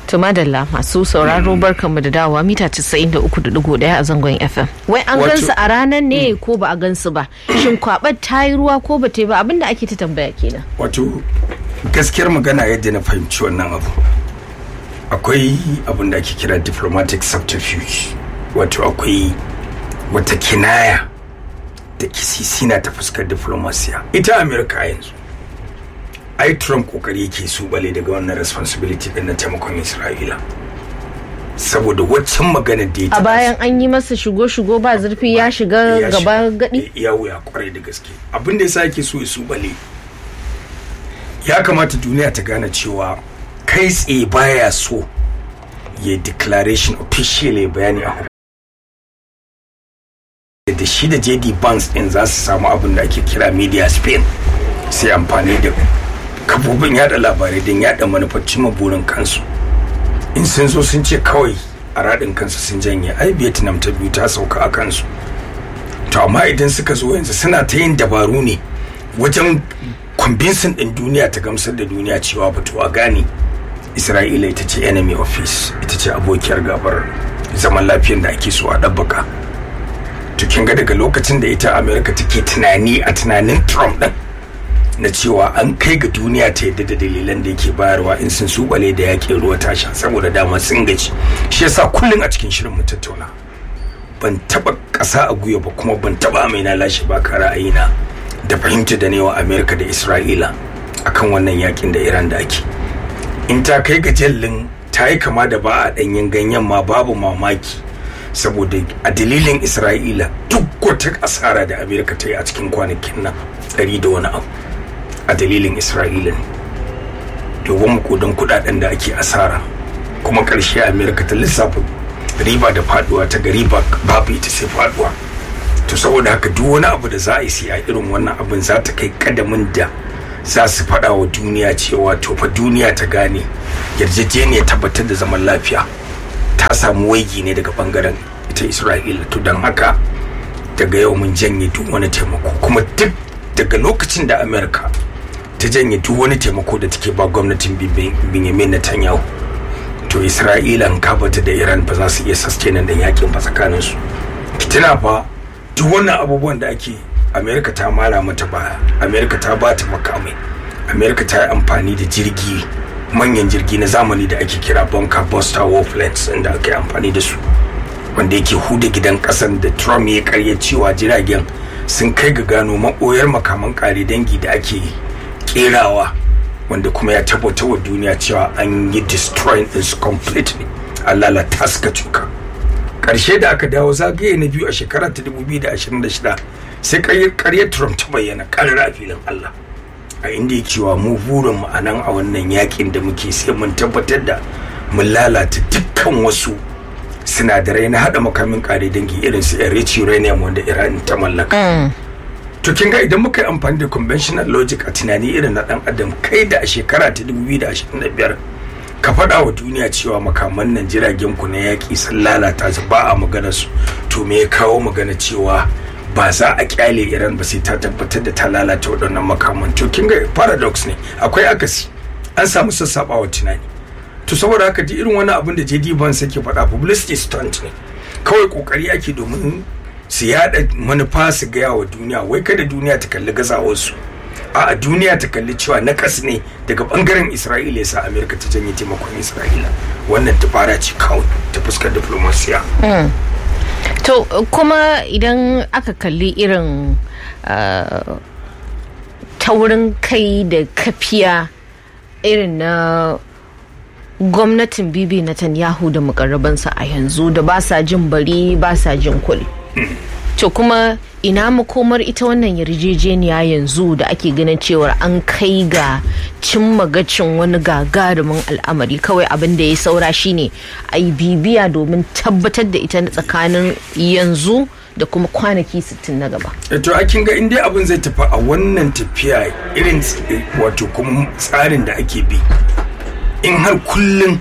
To madalla masu sauraro barkanmu da dawowa mita 93.1 a zangon FM. Wai an Wato- gansu a ranar ne ko ba a gansu ba? Shin kwabar ta yi ruwa ko ba ta yi ba abinda ake ta tambaya kenan. wato gaskiyar magana yadda na fahimci wannan abu akwai abin da ake kira diplomatic subterfuge wato akwai wata kinaya da kisisina ta fuskar diplomasiya ita amerika yanzu ai trump kokari yake su bale daga wannan responsibility din na taimakon isra'ila saboda waccan magana da ya A taɓa bayan an yi masa shigo-shigo ba zurfi ya shiga ya gaba shiga- gadi. ya wuya kwarai da gaske abin da yasa yake so ya su bale ya kamata duniya ta gane cewa kai tsaye baya so ya declaration officially bayani a da shi da jd banks din za su samu abin da ake kira media spain sai amfani da kafofin yada labarai don yada manufar cimma burin kansu in sun zo sun ce kawai a raɗin kansu sun janye ai vietnam ta biyu ta sauka a kansu to amma idan suka zo yanzu suna ta yin dabaru ne wajen convincing din duniya ta gamsar da duniya cewa fito a gane isra'ila ita ce enemy office ita ce abokiyar gabar zaman lafiyar da ake so a ɗabbaka to kin ga daga lokacin da ita america take tunani a tunanin trump din na cewa an kai ga duniya ta yadda da dalilan da yake bayarwa in sun subale da yakin ruwa tasha saboda dama sun gaji shi yasa kullum a cikin shirin mu tattauna ban taba ƙasa a guya ba kuma ban taba mai na lashe ba ka ra'ayina da fahimta da ne wa amerika da isra'ila akan wannan yakin da iran da ake in ta kai ga jallin ta yi kama da ba a ɗanyen ganyen ma babu mamaki saboda a dalilin isra'ila duk wata asara da amerika ta yi a cikin kwanakin nan ɗari da wani abu a dalilin isra'ila ne domin makudan kudaden da ake asara kuma ƙarshe amerika ta lissafa riba da faduwa ta ga riba babu ita sai faduwa to saboda haka duk wani abu da za a yi sai a irin wannan abin za ta kai kadamin da za su faɗa wa duniya cewa to fa duniya ta gane yarjejeniyar tabbatar da zaman lafiya ta samu waigi ne daga bangaren ita isra'ila to don haka daga yau mun janye duk wani taimako kuma duk daga lokacin da amerika ta janye duk wani taimako da take ba gwamnatin Bin- benjamin netanyahu to isra'ila in kabata da iran ba za su iya sustaining da yakin ba tsakanin su tuna fa duk wannan abubuwan da ake amerika ta mara mata baya amerika ta ba ta makamai amerika ta yi amfani da jirgi manyan jirgi na zamani da ake kira bunker buster warplanes inda aka yi amfani da su wanda yake huda gidan kasan da trump ya karya cewa jiragen sun kai ga gano maɓoyar makaman kare dangi da ake kerawa wanda kuma ya tabbatar wa duniya cewa an yi destroying ɗinsu completely an lalata suka cuka ƙarshe da aka dawo zagaye na biyu a shekara ta 2026 sai ƙaryar trump ta bayyana ƙarar a filin allah a inda ya cewa mu burin mu a nan a wannan yakin da muke sai mun tabbatar da mun lalata dukkan wasu sinadarai na hada makamin kare dangi irin su enriched uranium wanda iran ta mallaka to kin ga idan muka yi amfani da conventional logic a tunani irin na dan adam kai da a shekara ta 2025 ka faɗa wa duniya cewa makaman nan jiragen ku na yaƙi sun lalata su ba a magana su to me ya kawo magana cewa ba za a kyale iran ba sai ta tabbatar da ta lalata waɗannan makaman to kin ga paradox ne akwai akasi an samu sassaɓawa tunani to saboda haka duk irin wani abin da JD Vance yake faɗa publicity stunt ne kawai kokari ake domin su yada manufa su gaya wa duniya wai kada duniya ta kalli gazawarsu a duniya ta kalli cewa na kas ne daga bangaren Isra'ila yasa Amerika ta janye taimakon Isra'ila wannan fara ce kawai ta fuskar diplomasiya To kuma idan aka kalli irin uh, taurin kai da kafiya irin na gwamnatin bibi Netanyahu da mukarrabansa a yanzu da ba sa jin bari ba sa jin kul. To kuma ina makomar ita wannan yarjejeniya yanzu da ake ganin cewar an kai ga cimma gacin wani gagarumin al'amari kawai abin da ya saura shine a yi bibiya domin tabbatar da ita na tsakanin yanzu da kuma kwanaki 60 na gaba. to a kin ga in dai abin zai tafi a wannan tafiya irin wato kuma tsarin da ake bi in har kullum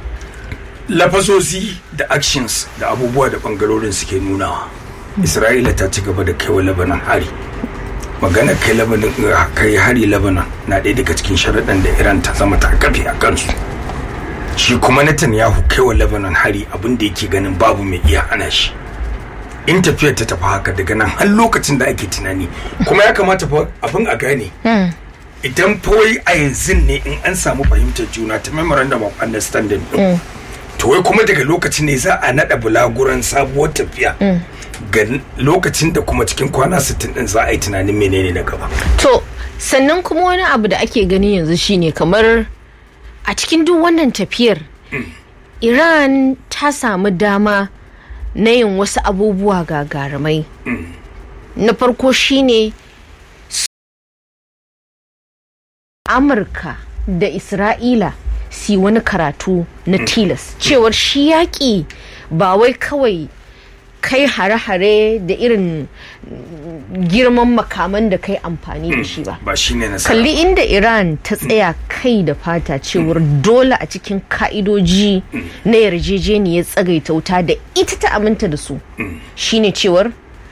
lafasosi da actions da abubuwa da bangarorin suke nunawa isra'ila ta ci gaba da kaiwa labanan hari magana kai labanan kai hari labanan na ɗaya daga cikin sharaɗan da iran ta zama ta kafe a kansu shi kuma netanyahu kai wa lebanon hari abin da yake ganin babu mai iya hana shi in tafiyar ta tafi haka daga nan har lokacin da ake tunani kuma ya kamata fa abin a gane idan wai a yanzu ne in an samu fahimtar juna ta memorandum of understanding din to wai kuma daga lokacin ne za a nada bulaguran sabuwar tafiya ga lokacin da kuma cikin kwana 60 din za a yi tunanin menene na gaba to sannan kuma wani abu da ake gani yanzu shine kamar a cikin duk wannan tafiyar iran ta samu dama na yin wasu abubuwa gagarumai na farko shine amurka da isra'ila si wani karatu na tilas cewar shi yaƙi ba wai kawai kai hare-hare da irin girman makaman da kai amfani da shi ba ba shine na kalli inda iran ta tsaya kai da fata cewar dole a cikin ka'idoji na yarjejeniyar tsagaita wuta da ita ta aminta da su shine cewar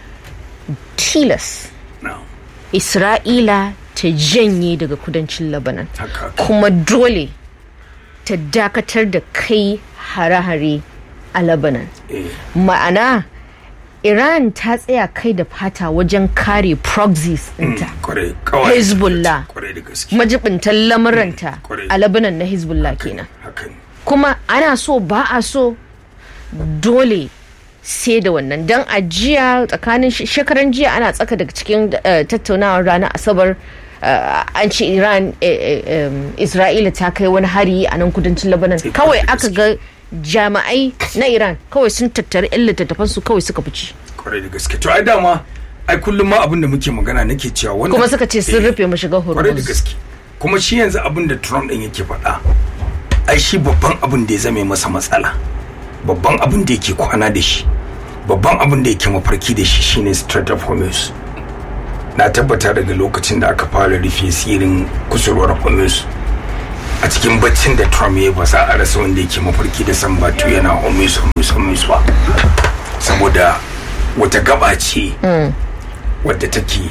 tilas no. isra'ila ta janye daga kudancin lebanon haka kuma dole ta dakatar da kai hare-hare a lebanon eh, ma'ana iran ta tsaya kai da fata wajen kare proxies ɗinta kwarai kawai Hezbollah. kwarai da gaske majibintan lamuranta Kwarai. a labanan na hezbollah kenan haka ne kuma ana so ba a so dole sai da wannan don a jiya tsakanin sh- shekaran jiya ana tsaka daga cikin eh, tattaunawar ranar asabar eh, an ce iran eh, eh, em, isra'ila ta kai wani hari a nan kudancin labanan Sai kawai kwarai da aka ga jami'ai na iran kawai sun tattari yan littattafansu kawai suka fice kwarai da gaske to ai dama ai kullum ma abin da muke magana nake cewa wannan kuma suka ce sun eh, rufe mashigar kwarai da hormuz gaske kuma shi yanzu abin da trump din yake faɗa ai shi babban abin da ya zame masa matsala babban abin da yake kwana da shi babban abin da yake mafarki da shi shine strait of hormuz na tabbata daga lokacin da aka fara rufe sirin kusurwar hormuz a cikin baccin da trump ya yi ba za a rasa wanda yake mafarki da san batu yana hormuz hormuz hormuz ba saboda wata gaba ce wadda take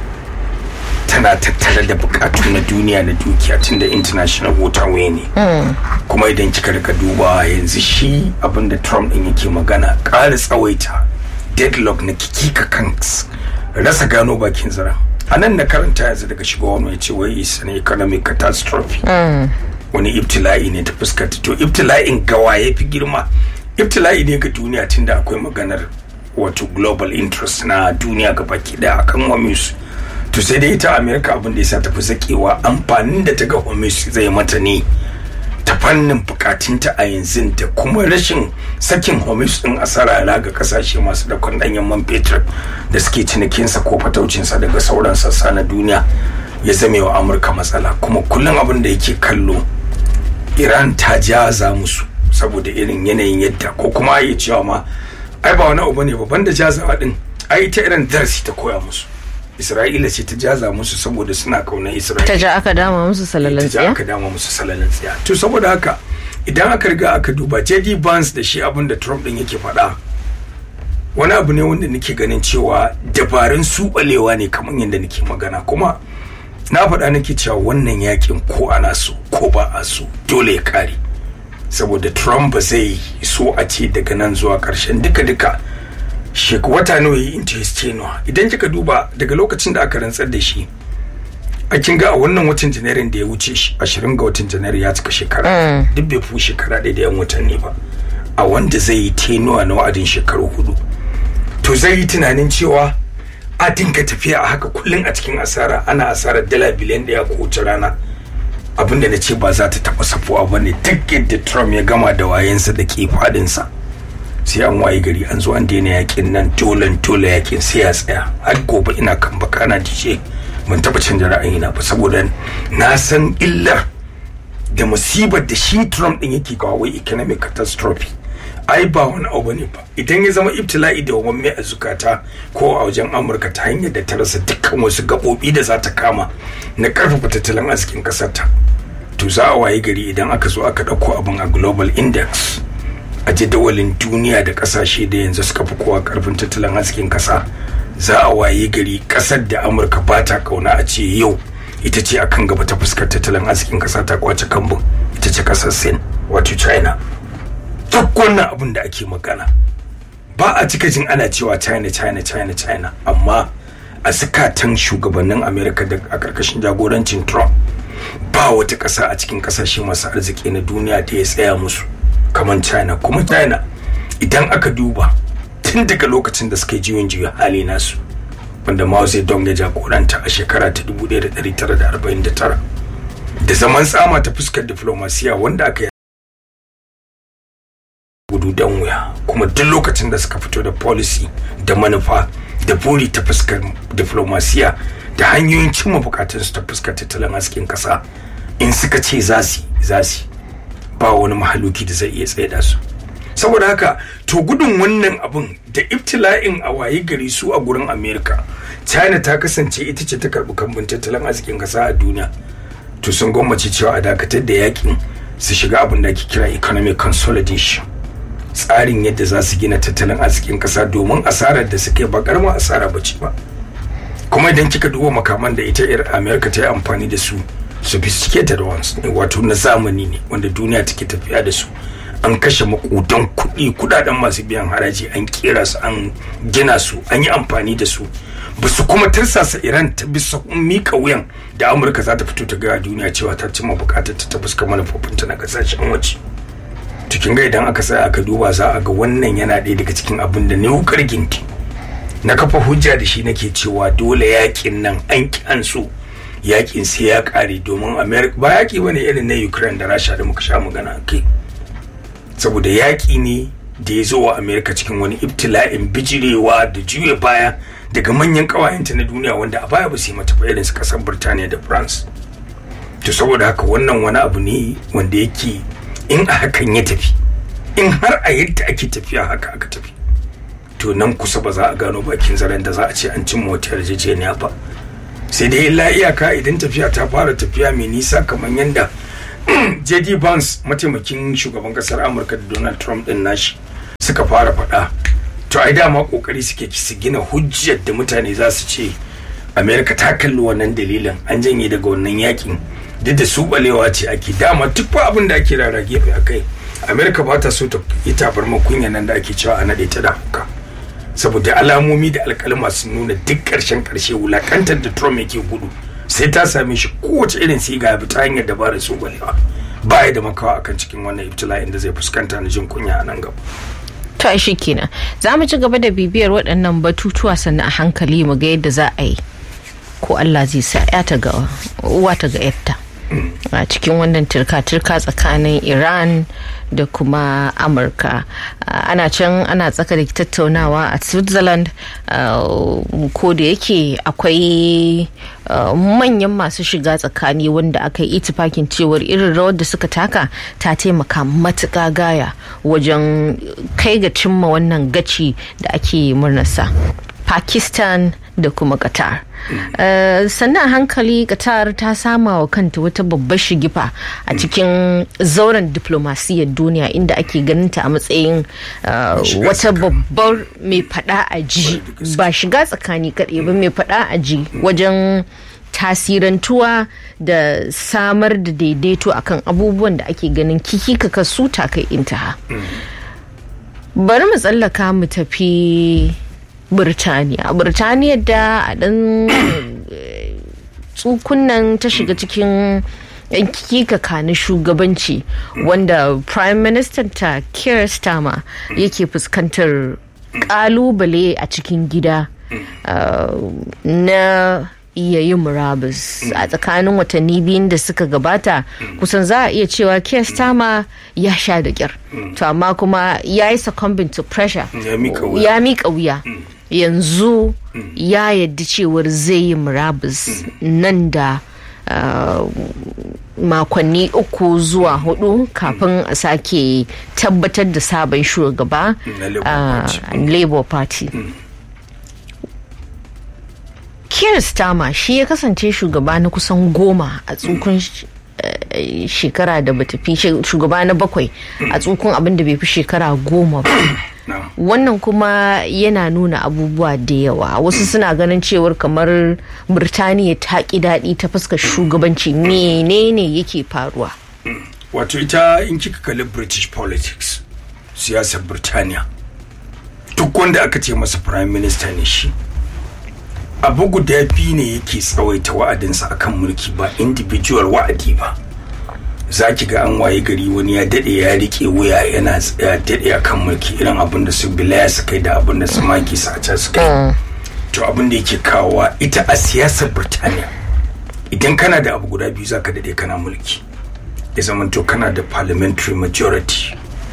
tana tattare da bukatu na duniya na dukiya tunda international waterway ne kuma idan kika rika duba yanzu shi abinda trump din yake magana ƙara tsawaita deadlock na kikika kan rasa gano bakin zara a nan na karanta yanzu daga shigowar mai ce wai is an economic catastrophe wani ibtila'i ne ta fuskanta to ibtila'in gawa ya fi girma ibtila'i ne ga duniya tunda akwai maganar wato global interest na duniya ga baki daya akan wamis to sai dai ita america abin da ya sa tafi zakewa amfanin da ta ga wamis zai mata ne ta fannin bukatunta a yanzu da kuma rashin sakin homis din asara ga kasashe masu dakon danyen man fetur da suke cinikinsa ko fataucinsa daga sauran sassa na duniya ya zame wa amurka matsala kuma kullum abin da yake kallo iran ta jaza musu saboda irin yanayin yadda ko kuma ya cewa ma ai ba wani abu ne babban da jazawa din ai ta irin darasi ta koya musu isra'ila ce ta jaza musu saboda suna kaunar isra'ila ta ja aka dama musu salalan ta ja tsiya aka dama musu salalin tsiya to saboda haka idan aka riga aka duba jd Vance da shi abin da trump din yake faɗa wani abu ne wanda nake ganin cewa dabarun subalewa ne kamar yadda nake magana kuma na faɗa nake cewa wannan yakin ko ana so ko ba a so dole ya kare saboda trump ba zai so a ce daga nan zuwa ƙarshen duka-duka shek wata nawa yi into his tenure idan kika duba daga lokacin da aka rantsar da shi a kin ga a wannan watan janairun da ya wuce shi ashirin ga watan janairu ya cika shekara duk bai fi shekara ɗaya da yan watanni ba a wanda zai yi tenuwa na wa'adin shekaru hudu to zai yi tunanin cewa a dinga tafiya a haka kullum a cikin asara ana asarar dala biliyan ɗaya ko wace rana abinda na ce ba za ta taɓa safuwa ba ne duk yadda trump ya gama da wayensa da ke fadinsa sai an waye gari an zo an daina yakin nan dolan dole yakin sai ya tsaya har gobe ina kan baka na dije ban taba canja ra'ayina ba saboda na san illar da musibar da shi Trump din yake kawo wai economic catastrophe ai ba wani abu ne ba idan ya zama ibtila'i da wani a zukata ko a wajen amurka ta hanyar da ta rasa dukkan wasu gaɓoɓi da za ta kama na ƙarfafa tattalin arzikin ƙasar ta to za a waye gari idan aka zo aka ɗauko abin a global index a jadawalin duniya da ƙasashe da yanzu suka fi kowa ƙarfin tattalin arzikin ƙasa za a waye gari ƙasar da amurka ba ta kauna a ce yau ita ce akan gaba ta fuskar tattalin arzikin ƙasa ta kwace kambun ita ce ƙasar sin wato china duk wannan abin da ake magana ba a cika jin ana cewa china china china china amma a zukatan shugabannin america da a karkashin jagorancin trump ba wata ƙasa a cikin ƙasashe masu arziki na duniya da ya tsaya musu kamar china kuma china idan aka duba tun daga lokacin da suka yi juyin juya hali nasu wanda mao zedong ya jagoranta a shekara ta 1949 da zaman tsama ta fuskar diflomasiya wanda aka yi gudu dan wuya kuma duk lokacin da suka fito da policy da manufa da buri ta fuskar diflomasiya da hanyoyin cimma bukatunsu ta fuskar tattalin hasken kasa in suka ce za su za su ba wani mahaluki da zai iya tsaida su saboda haka to gudun wannan abun da ibtila'in a waye gari su a gurin america china ta kasance ita ce ta karbi kambun tattalin arzikin kasa a duniya to sun gwammace cewa a dakatar da yakin su shiga abin da ake kira economic consolidation tsarin yadda za su gina tattalin arzikin kasa domin asarar da suke ba karamar asara ba ce ba kuma idan kika duba makaman da ita yar america ta yi amfani da su sophisticated ones ne wato na zamani ne wanda duniya take tafiya da su an kashe makudan kuɗi kudaden masu biyan haraji an kera su an gina su an yi amfani da su ba su kuma tarsasa iran ta bisa mika wuyan da amurka za ta fito ta gaya duniya cewa ta cimma bukatar ta ta fuska manufofinta na kasashen waje cikin ga idan aka sai aka duba za a ga wannan yana ɗaya daga cikin abin da ne wukar ginti na kafa hujja da shi nake cewa dole yakin nan an ki an so yakin sai ya kare domin america ba yaki bane irin na ukraine da rasha da muka sha magana kai saboda yaki ne da ya zo wa america cikin wani ibtila'in bijirewa da juya baya daga manyan kawayenta na duniya wanda a baya ba su yi mata ba irin su kasar birtaniya da france to saboda haka wannan wani abu ne wanda yake in a hakan ya tafi in har a yadda ake tafiya haka aka tafi to nan kusa ba za a gano bakin zaren da za a ce an cimma wata yarjejeniya ba sai dai illa iyaka idan tafiya ta fara tafiya mai nisa kamar yadda jd vance mataimakin shugaban kasar amurka da donald trump din nashi suka fara faɗa to ai dama kokari suke su gina hujjar da mutane za su ce america ta kalli wannan dalilin an janye daga wannan yakin duk da su balewa ce ake dama duk ba abin da ake rara gefe a kai america ba ta so ta yi tabarma kunya nan da ake cewa a naɗe ta da hauka saboda alamomi da alkalma sun nuna duk ƙarshen ƙarshe wulakantar da trump yake gudu sai ta same shi kowace irin siga bi ta hanyar dabarar su balewa ba ya da makawa akan cikin wannan ibtila'in da zai fuskanta na jin kunya a nan gaba to shi kenan za mu ci gaba da bibiyar waɗannan batutuwa sannan a hankali mu ga yadda za a yi ko Allah zai sa ya ta ga uwa ta ga yarta a cikin wannan turka-turka tsakanin iran da kuma amurka ana can ana tsaka da tattaunawa a switzerland ko da yake akwai manyan masu shiga tsakani wanda aka yi itifakin cewar irin rawar da suka taka ta taimaka matuƙa gaya wajen kai ga cimma wannan gaci da ake murnarsa pakistan da kuma qatar uh, sannan hankali qatar ta sama wa kanta wata babbar shigifa a cikin zauren diplomasiyyar duniya inda ake ganinta a matsayin uh, wata babbar mai fada a ji ba shiga tsakani kaɗai ba mai fada a ji wajen tasirantuwa da samar da daidaito akan abubuwan da ake ganin kikika su ta kai intaha bari mu tsallaka mu tafi Birtaniya. Birtaniya da a ɗan tsukunan ta shiga cikin kikaka na shugabanci wanda Prime Minister ta Keir Starmer yake fuskantar kalubale a cikin gida na iya yin murabus a tsakanin watanni biyun da suka gabata kusan za a iya cewa Keir Starmer ya sha da kyar to amma kuma ya yi succumbing to pressure ya mika wuya yanzu ya yadda cewar zai yi murabus nan da makonni uku zuwa hudu kafin a sake tabbatar da sabon shugaba a labour party Keir Starmer shi ya kasance shugaba na kusan goma a tsukun shekara da bata fi shugaba na bakwai a tsukun abin da bai fi shekara goma ba wannan kuma yana nuna abubuwa da yawa wasu suna ganin cewar kamar birtaniya ta ƙi daɗi ta fuskar shugabanci menene yake faruwa wato ita in kika kalli british politics siyasar birtaniya duk wanda aka ce masa prime minister ne shi abu guda biyu ne yake tsawaita wa'adinsa akan mulki ba individual wa'adi ba za ki ga an waye gari wani ya dade ya rike wuya yana ya dade akan mulki irin abin da su bilaya su kai da abin da su maki sace su kai to abin da yake kawowa ita a siyasar birtaniya idan kana da abu guda biyu za ka dade kana mulki ya zamanto kana da parliamentary majority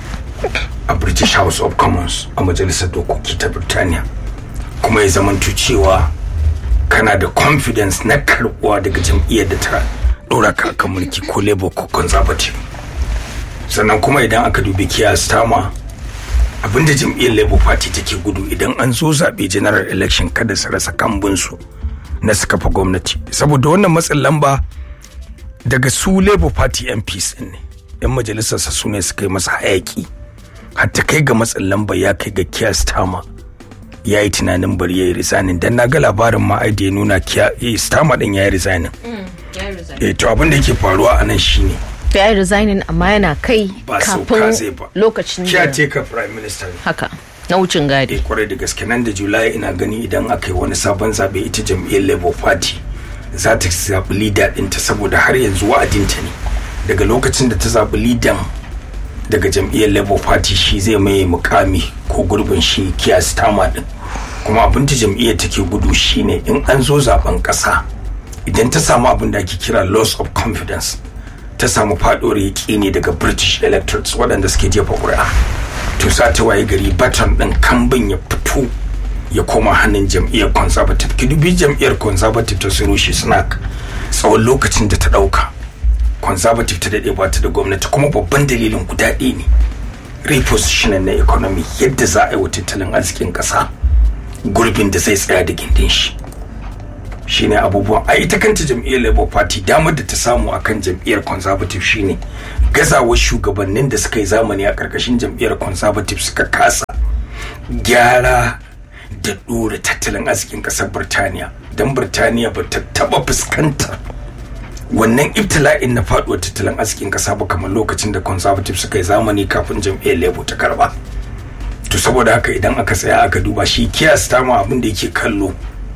a british house of commons a majalisar dokoki ta birtaniya kuma ya zamanto cewa kana da confidence na karbuwa daga jam'iyyar da ta dora ka kan mulki ko labour ko conservative sannan kuma idan aka dubi kiya stama abinda jam'iyyar labour party take gudu idan an zo zaɓe general election kada su rasa kambunsu na su kafa gwamnati saboda wannan matsin lamba daga su labour party mps ne yan majalisarsa su ne suka yi masa hayaki hatta kai ga matsin lamba ya kai ga kiya stama ya yi tunanin bari ya yi rizanin dan na ga labarin ma ai da ya nuna kiya stama din ya yi rizanin eh to abin da yake faruwa a nan shine ya yi resigning amma yana kai ba sauka zai ba lokacin kiya da ce ka prime minister ne haka na wucin gadi eh kwarai da gaske nan da julai ina gani idan aka yi wani sabon zabe ita jam'iyyar labour party za ta zaɓi leader ɗinta saboda har yanzu wa'adinta ne daga lokacin da ta zaɓi leader daga jam'iyyar labour party shi zai mai mukami ko gurbin shi kiya stama din kuma abin da jam'iyyar take gudu shine in an zo zaben ƙasa idan ta samu abin da ake kira loss of confidence ta samu faɗuwar yaƙini daga british electorates waɗanda suke jefa ƙuri'a to sa ta waye gari baton ɗin kambin ya fito ya koma hannun jam'iyyar conservative ki dubi jam'iyyar conservative ta suru shi snack tsawon lokacin da ta ɗauka conservative ta daɗe ba ta da gwamnati kuma babban dalilin guda ɗaya ne repositioning na economy yadda za a yi wa tattalin arzikin ƙasa gurbin da zai tsaya da gindin shi shine abubuwan a ita kanta jam'iyyar labour party damar da ta samu akan jam'iyyar conservative shine gazawar shugabannin da suka yi zamani a ƙarƙashin jam'iyyar conservative suka kasa gyara da ɗora tattalin arzikin ƙasar birtaniya don birtaniya ba ta taɓa fuskantar wannan ibtila'in na faduwar tattalin arzikin kasa ba kamar lokacin da conservative suka yi zamani kafin jam'iyyar labour ta karba to saboda haka idan aka tsaya aka duba shi kiyas ta ma abin da yake kallo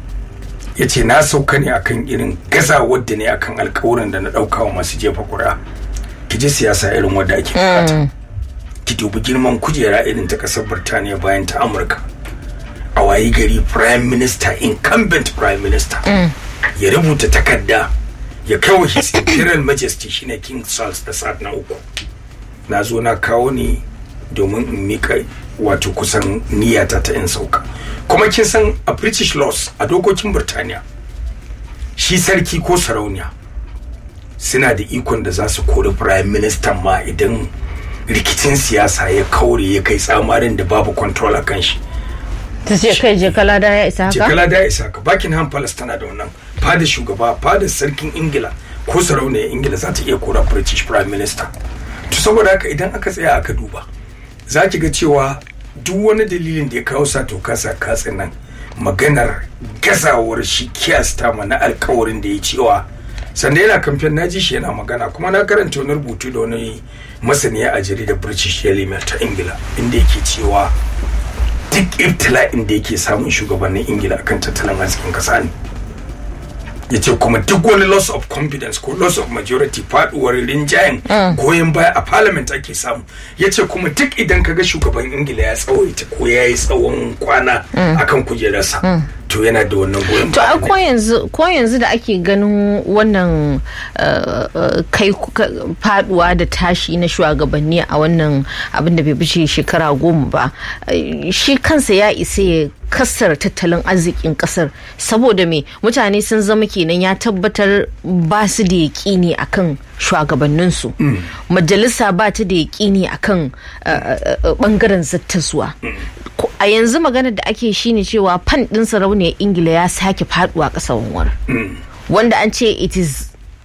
ya ce na sauka ne akan irin gazawar da ne akan alkawarin da na ɗauka wa masu jefa ƙuri'a ki ji siyasa irin wadda ake bukata ki dubi girman kujera irin ta ƙasar birtaniya bayan ta amurka a wayi gari prime minister incumbent prime minister ya rubuta takarda ya kawo his imperial majesty shine king charles da sa'ad na uku na zo na kawo ne domin in mika wato kusan niyyata ta in sauka kuma kin san a british laws a dokokin birtaniya shi sarki ko sarauniya suna da ikon da za su kori prime minister ma idan rikicin siyasa ya kaure ya kai tsamarin da babu control a kan shi ta ce kai je kala da ya isa haka jikala da ya isa haka buckingham palace tana da wannan fada shugaba fada sarkin ingila ko sarauniyar ingila za ta iya kora british prime minister to saboda haka idan aka tsaya aka duba za ki ga cewa duk wani dalilin da ya kawo sa to kasa katsin nan maganar gazawar shi kiyasta ma na alkawarin da ya cewa sanda yana kamfen na ji shi yana magana kuma na karanta wani rubutu da wani masaniya a jaridar british daily mail ta ingila inda yake cewa duk ibtila'in da yake samun shugabannin ingila akan tattalin arzikin kasa ne ya ce kuma duk wani loss of confidence ko loss of majority faduwar rinjayen goyon baya a parliament ake samu ya ce kuma duk idan kaga shugaban ingila ya tsawaita ko ya yi tsawon kwana akan kujerarsa to yana da wannan goyon to baya a ko yanzu ko yanzu da ake ganin wannan uh, uh, kai ka- faduwa da tashi na shugabanni a wannan abin da bai bice shekara goma ba eh, shi kansa ya isa ya kasar tattalin arzikin kasar saboda me mutane sun zama kenan ya tabbatar ba su da yaƙini akan shugabanninsu majalisa ba ta da yaƙini akan uh, uh, uh, bangaren zattaswa Ko- a yanzu maganar da ake shine cewa fan ɗin sarauniyar ingila ya sake faduwa ƙasar wani wanda an ce it is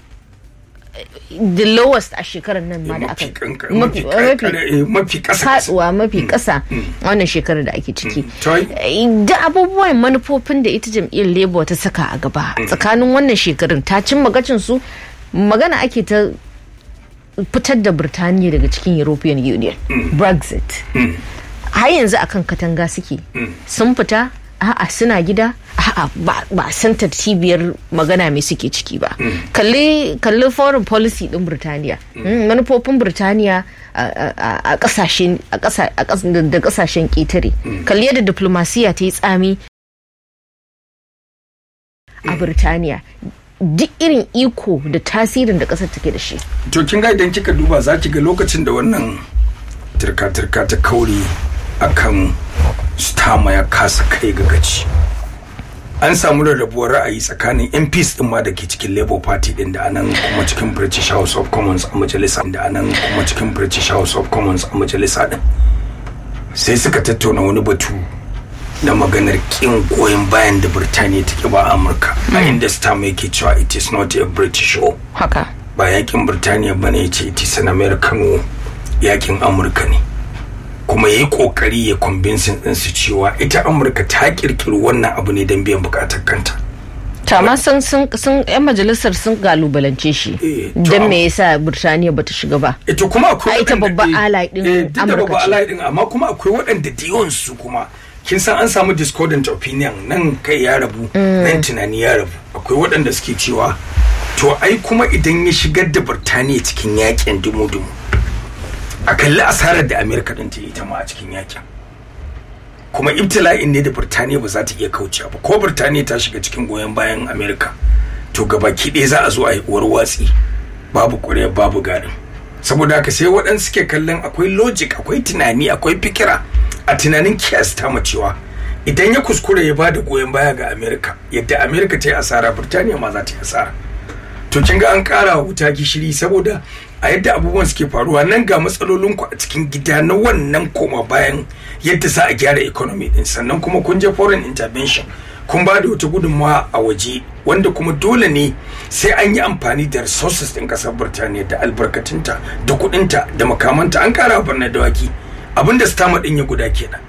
the lowest a shekarar nan ma da aka mafi kanka- mafi mafi kankare- eh, mafi kasa kasa faduwa mafi ƙasa wannan shekarar da ake ciki To ai- da abubuwan manufofin da ita jam'iyyar labour ta saka a gaba tsakanin wannan shekarun ta cimma gacin su magana ake ta fitar da birtaniya daga cikin european union brexit har yanzu akan katanga suke sun fita a'a suna gida a'a ba san cibiyar magana mai suke ciki ba kalli kalli foreign policy din birtaniya manufofin birtaniya a kasashen da kasashen ƙetare kalli yadda diplomasiya ta yi tsami a birtaniya duk irin iko da tasirin da kasar take da shi to kin ga idan kika duba za ki ga lokacin da wannan turka-turka ta kauri akan stama ya kasa kai ga gaci an samu rarrabuwar ra'ayi tsakanin MPs din ma da ke cikin Labour Party din da anan kuma cikin British House of Commons a majalisa da anan kuma cikin British House of Commons a majalisa din sai suka tattauna wani batu na maganar kin goyon bayan da Birtaniya take ba Amurka a inda Starmer yake cewa it is not a British war haka ba yakin Birtaniya bane ya ce it is an American war yakin Amurka ne kuma ya yi kokari ya convincing ɗinsu cewa ita amurka ta kirkiri wannan abu ne don biyan bukatar kanta tama sun sun sun yan majalisar sun galubalance shi don me yasa birtaniya bata shiga ba ita kuma akwai ita babban alai din amurka babban alai din amma kuma akwai waɗanda da su kuma kin san an samu discordant opinion nan kai ya rabu nan tunani ya rabu akwai waɗanda suke cewa to ai kuma idan ya shigar da birtaniya cikin yakin dumu-dumu a kalli asarar da amerika din ta yi ta ma a cikin yakin kuma ibtila'in ne da birtaniya ba za ta iya kaucewa ba ko birtaniya ta shiga cikin goyon bayan amerika to gabaki ɗaya za a zo a yi uwar watsi babu ƙwarya babu garin saboda haka sai waɗansu suke kallon akwai logic akwai tunani akwai fikira a tunanin kiyasta ma cewa idan ya kuskure ya ba da goyon baya ga amerika yadda amerika ta yi asara birtaniya ma za ta yi asara to kin ga an ƙara wuta gishiri saboda a yadda abubuwan suke faruwa nan ga matsalolinku a cikin gida na wannan koma bayan yadda za a gyara economy din sannan kuma kun je foreign intervention kun ba da wata gudunmawa a waje wanda kuma dole ne sai an yi amfani da resources din kasar birtaniya da albarkatunta da kudinta da makamanta an kara birnin dawaki abinda stama din ya guda kenan